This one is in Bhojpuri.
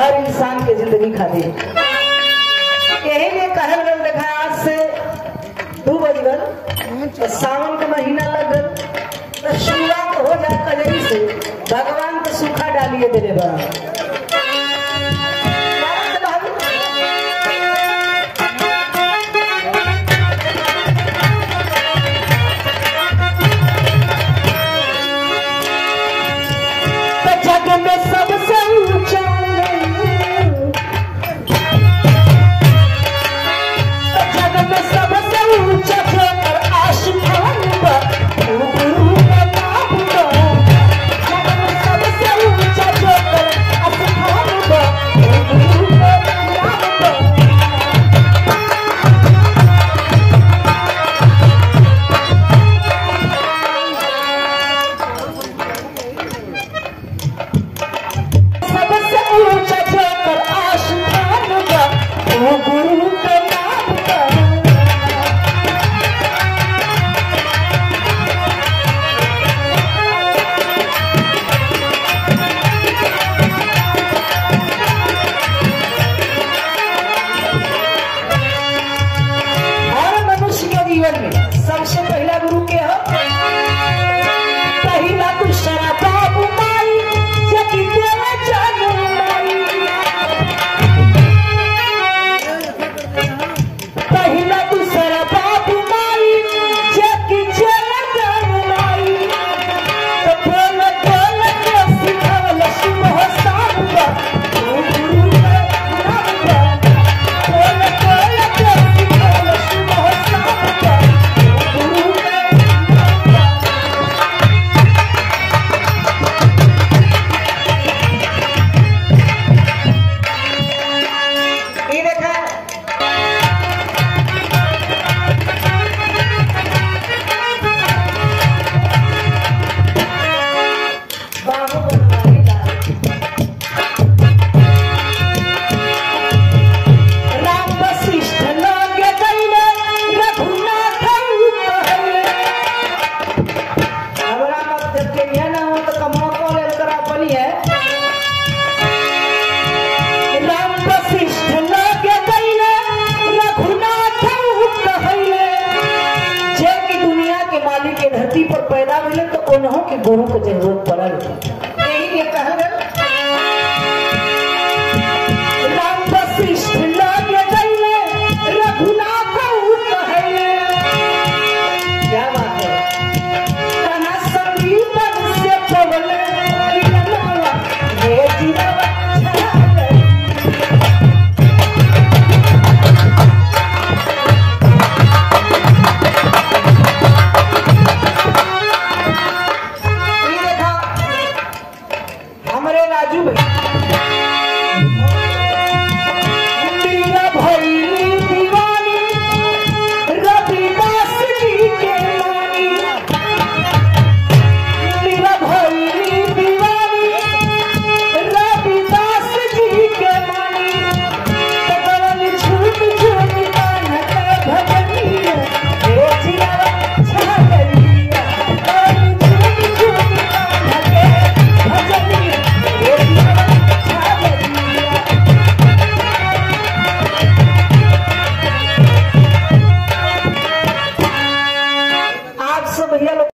हर इंसान के जिंदगी खातिर यही लिए कहल गल देखा आज से दू बज गल तो सावन के महीना लग गल तो शुरुआत हो जाए कजरी से भगवान को सूखा डालिए देने बड़ा तो जग में सबसे ऊंचा तो जग में सबसे ऊंचा जोकर आसमान पर वो गुरु का नाम पर जग में सबसे ऊंचा जोकर आसमान पर वो गुरु का नाम पर सबसे ऊंचा जोकर आसमान पर वो गुरु का नाम पर हर मनुष्य के जीवन में सबसे पहला गुरु के हो पहला दूसरा बाबू माई जति देवे जानू माई पहला दूसरा बाबू माई जति चले जानू माई तो बोल बोल के सिखावल सुबह शाम का ओ गुरु का नाम का बोल बोल के सिखावल सुबह शाम का ओ गुरु का नाम का ये देखा बाबू बनवारी लाल। राम वशिष्ठ लागे गइले, रघुनाथ कहले। हमरा मत देख के ना हो तो कमवा को लेल करा बनी है राम वशिष्ठ लागे गइले, रघुनाथ कहले। जे की दुनिया के मालिक के धरती पर पैदा मिले तो उन्हों के गुरु के जरूरत पड़ल